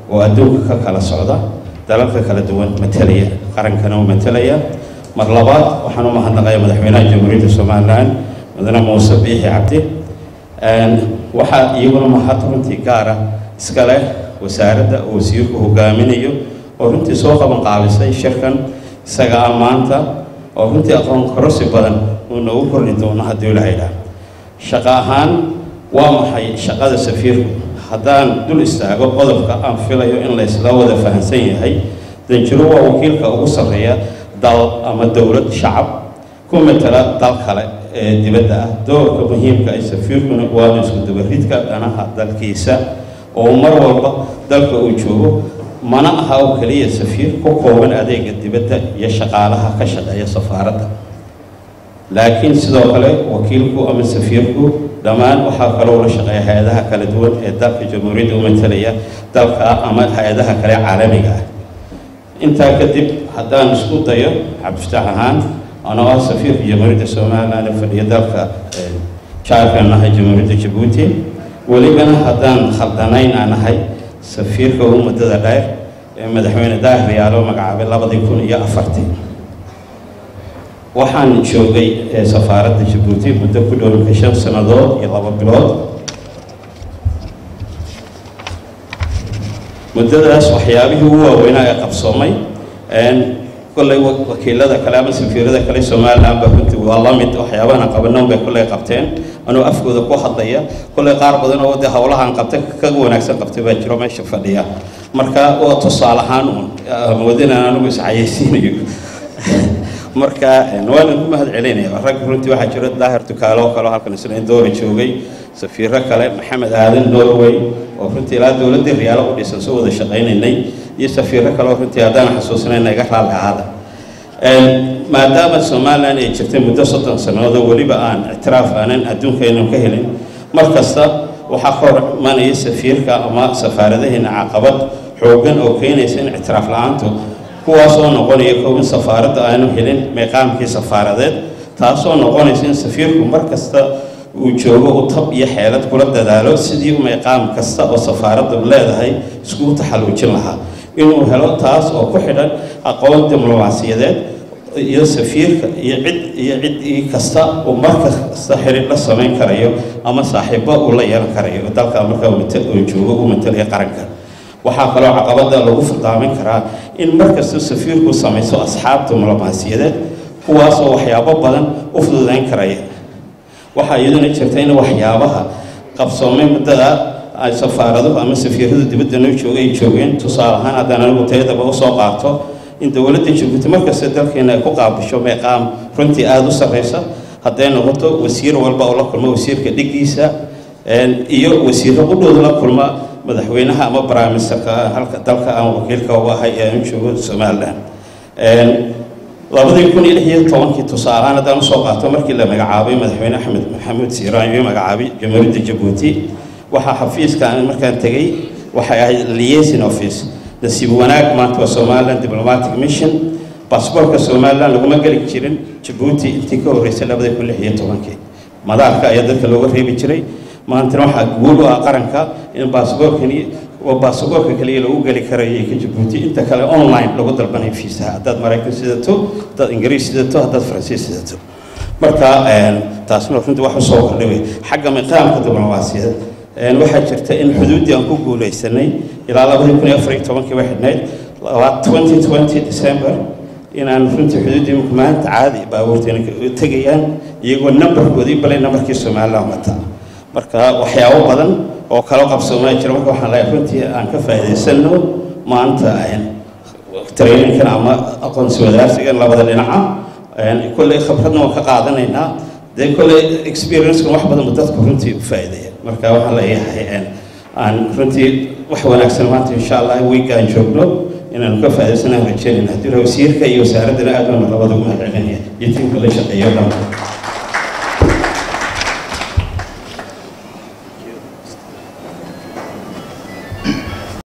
oo adduunka ka kala socda dalalka kala duwan matalaya qarankana u matalaya mar labaad waxaan u mahadnaqayaa madaxweynaha jamhuuriyadda somalilan mudane muuse biixi cabdi waxaa iyaguna mahad runtii gaara iska leh wasaaradda oo wasiirku hogaaminayo oo runtii soo qaban qaabisay shirkan isaga ah maanta oo runtii aqoon korosi badan uu noogu kordhi doono haddii la idhaah shaqo ahaan waa maxay shaqada safiirku haddaan dul istaago qodobka aan filayo in laysla wada fahamsan yahay danjiro waa wakiilka ugu sarreeya dal ama dowlad shacab ku matala dal kale ee dibadda ah doorka muhiimka ay safiirkuna waa isku dabaridka danaha dalkiisa oo mar walba dalka uu joogo mana aha oo keliya safiir ku kooban adeega dibadda iyo shaqaalaha ka shaqeeya safaaradda laakiin sidoo kale wakiilku ama safiirku dhammaan waxaa kaloo la shaqeeya hay-adaha kala duwan ee dalka jamhuuriyadda u matalaya dalka ama hay-adaha kale caalamiga ah intaa kadib haddaan isku dayo cabdifataax ahaan anoo ah safiirka jamhuuriyadda somalilan ee fadhiya dalka jaarkan ahay jamhuuriyadda jabuuti welibana haddaan khaldanayn aan ahay safiirka ugu muddada dheer ee madaxweyne daahir yaalo magacaabay labadii kun iyo afartii waxaan joogay safaaradda jabuuti muddo ku dhowrka shan sannadood iyo laba bilood muddadaas waxyaabihii ugu waaweynaa ee qabsoomay kolley wakiilada kale ama safiirada kale somaliland ba runtii waa la mid waxyaabahan qabanoon bay kolley qabteen anuu afkooda ku hadlaya kolley qaar badan oo de howlahan qabta kaga wanaagsan qabtay baa jiro meesha fadhiya marka waa tusaale ahaan uun moodinaan anigu iscayaysiinayo marka waan ku mahad celinaya rag runtii waxaa jiro daahir tukaalo oo kale halkan isna doora joogay safiiro kale maxamed aadan norway oo runtii ilaa dowladdii riyaalo u dhisan soo wada shaqaynaynay iyo safiiro kale oo runtii haddaan xasuusinayna iga raalli ahaada maadaama somalilan ay jirtay muddo soddon sannadood oo weliba aan ictiraaf aanan adduunkaynan ka helin mar kasta waxaa ka hor imanaya safiirka ama safaaradaheena caqabad xooggan oo keenaysa in ictiraaf la-aantu kuwaasoo noqonaya kow in safaaradda aanu helin meeqaamkii safaaradeed taasoo noqonaysa in safiirku mar kasta uu joogo uu tab iyo xeelad kula dadaalo sidii meeqaam kasta oo safaaraddu leedahay iskugu taxalluujin lahaa inuu helo taas oo ku xidhan aqoon diblomaasiyadeed iyo safiirka iyo cid iyo cid kasta uu mar kasta xidhiir la samayn karayo ama saaxiibo uu la yeelan karayo dalka markaa uu joogo u matalaya qaranka waxaa kaloo caqabada lagu furdaamin karaa in markasta safiirku samayso asxaab diblomaasiyadeed kuwaasoo waxyaabo badan u fududayn karaya waxaa iyaduna jirta in waxyaabaha qabsoomay muddada ay safaaraduhu ama safiiradu dibadda noo jooga ay joogeen tusaale ahaan haddaan anigu tayadaba usoo qaato in dowladda jabuuti markasta dalkeena ay ku qaabisho meeqaam runtii aada u sarreysa hadday noqoto wasiir walba oo la kulma wasiirka dhigiisa iyo wasiirro qudhooda la kulma madaxweynaha ama briministerka halka dalka aan wakiilka u ahay ee aan joogo somalilan labadii kun iyo lix iyo tobankii tusaalehaan haddaan usoo qaato markii la magacaabay madaxweyne axmed maxamuud siiraan iyo magacaabay jamhuuriyadda jabuuti waxaa xafiiska aan markaan tegey waxay ahayd liaison office nasiib wanaag maanta waa somaliland diplomatic mission baasboorka somaliland laguma geli jirin jabuuti intii ka horreysay labadii kun lix iyo tobankii madaarka ayaa dadka looga reebi jiray maantana waxaa guul u ah qaranka in baasboorkani waa baasaboorka kaliya lagu geli karayo ka jabuuti inta kale online lagu dalbanayo fiisaha haddaad maraykan sidato haddaad ingiriis sidato haddaad faransiis sidato marka taasna runtii wax usoo kordhay xagga miqaamka diblomaasiyad waxaa jirta in xuduuddii aan ku guulaysanay ilaa labadii kun iyo afar iyo tobankii bay xidhnayd twenty twenty december inaan runtii xuduuddii imika maanta caadi baabuurteena tegayaan iyagoo nambarkoodii balay nambarkii somaliland wataa marka waxyaabo badan oo kala qabsoomaa jira marka waxaan leeyahay runtii aan ka faa'iidaysano maanta traininkan ama aqoonsi wadaarsigan labada dhinaca kolley khibradna waan ka qaadanaynaa dee kolley experiencekan wax badan dadku runtii u faa'iideeya marka waxaan leeyahay aan runtii wax wanaagsan maanta insha allah week aan joogno inaanu ka faa'iidaysanaan rajeynayna haddii wasiirka iyo wasaaraddana aad baan labada ugu mahadcelinaya iyo tiimka la shaqeeyo dhan